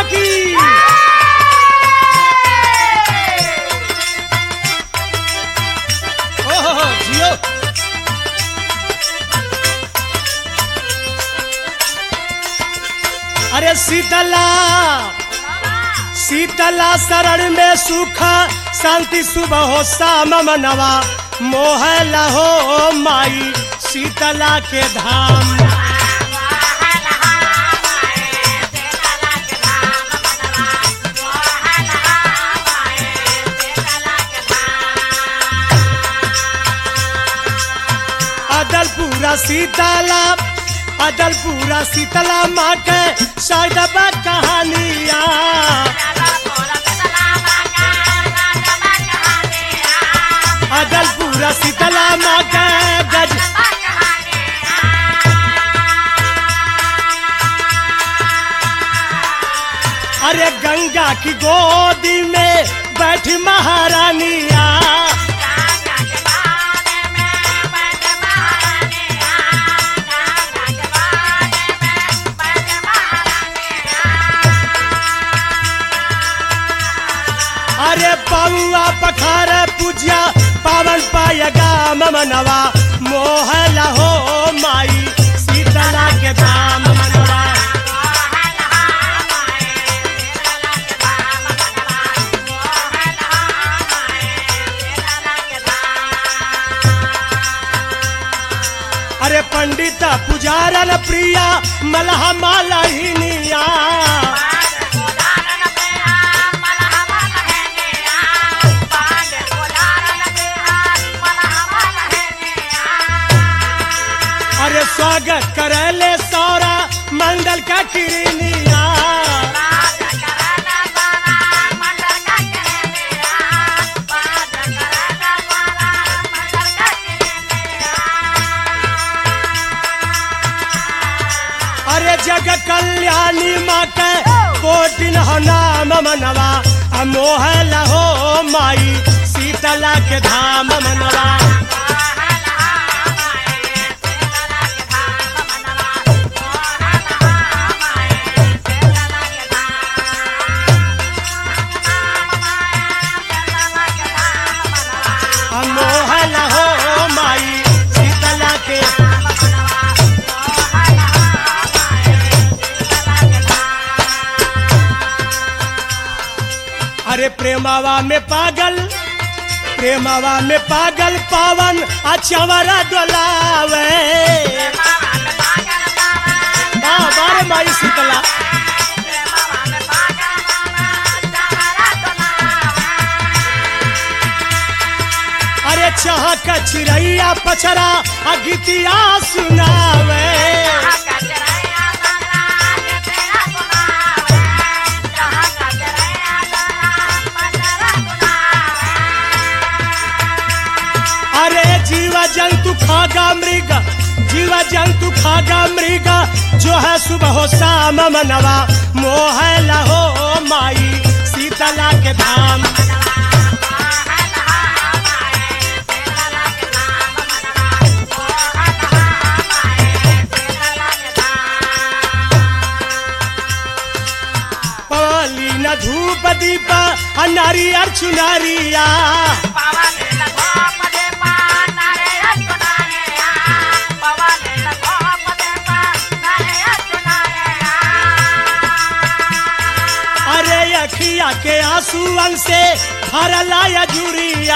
की ओहो जियो अरे शीतला शीतला शरण में सुख शांति सुबह हो शाम मनवा मोह लहो माई शीतला के धाम अदलपुरा शीतला अदलपुरा शीतला माँ के साइडबा कहानिया अदलपुरा शीतला माँ के गज अरे गंगा की गोदी में बैठी महारानिया अरे पौआ पखार पूजिया पावन पायगा ममनवा मोह लहो माई शीतला के धाम मनवा अरे पंडित पुजारन प्रिया मलह मालहिनिया अरे स्वागत करले सौरा मंडल का किरनिया अरे जग कल्याणी माँ के कोटिन हो नाम मनवा आ मोह लहो माई शीतला के धाम मनवा आ मोह लहो माई शीतला के अरे प्रेमावा में पागल प्रेमावा में पागल पावन अचवरा डोलावे बाबा रे माई शीतला अरे चाह कचरैया पचरा आ गीतिया सुनावे अरे जीव जंतु खागा मृग जीव जंतु खागा मृग जो है सुबह हो शाम मनवा मोह लहो माई शीतला के धाम पाली न धूप दीप आ नारियर चुनारिया अरे अखिया के आंसुअन से भरला या जुरिया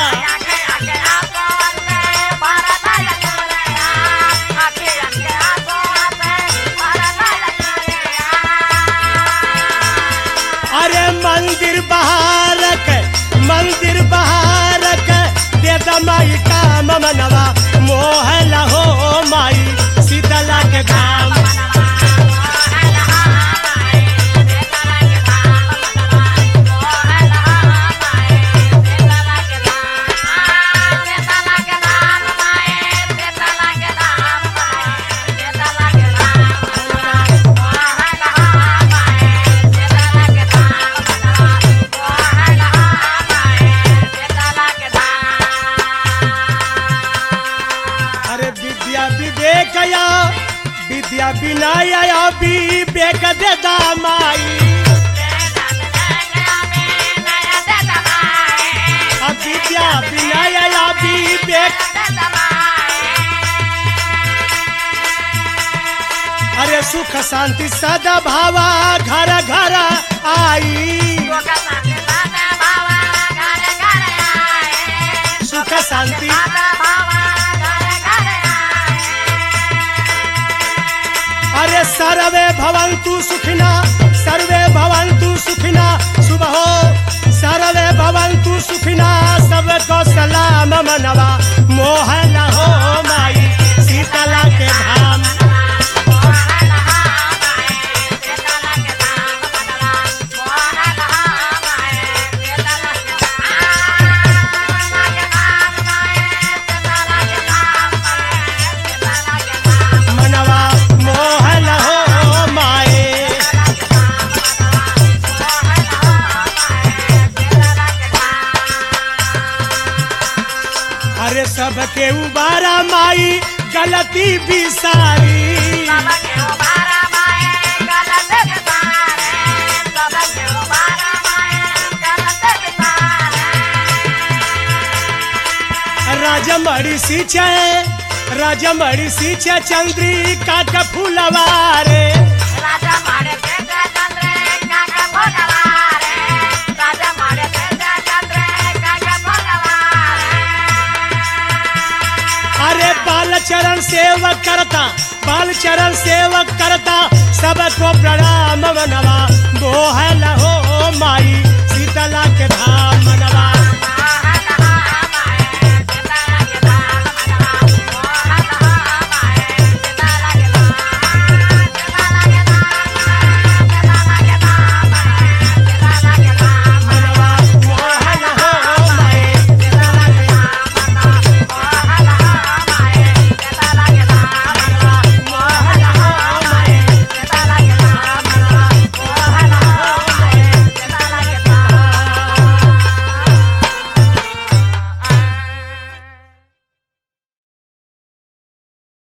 अरे मंदिर बहारक मंदिर बहारक दे दमाई काम मनवा मोह लहो माई शीतला के धाम अरे विद्या विवेक या विद्या विनय या विवेक दे दामाई विनय या विवेक अरे सुख शांति सदा भावा घर घर आई सुख शांति अरे सर्वे भवन्तु सुखिना सर्वे भवन्तु सुखिना सुबह हो सर्वे भवन्तु सुखिना सबको सलाम मनवा मोह न हो माई शीतला के धाम मनवा मोह न हो माए अरे सबके उबारा माई गलती भी सारी राजमणि सिंचाए राजमणि सिंचा चंद्रिका का फूलवारे राजा मारे तेजा चंद्रे काका भगवारे राजा मारे तेजा चंद्रे काका भगवारे अरे बाल चरण सेवक करता बाल चरण सेवक करता सबको प्रणाम मनवा मोह हो माई शीतल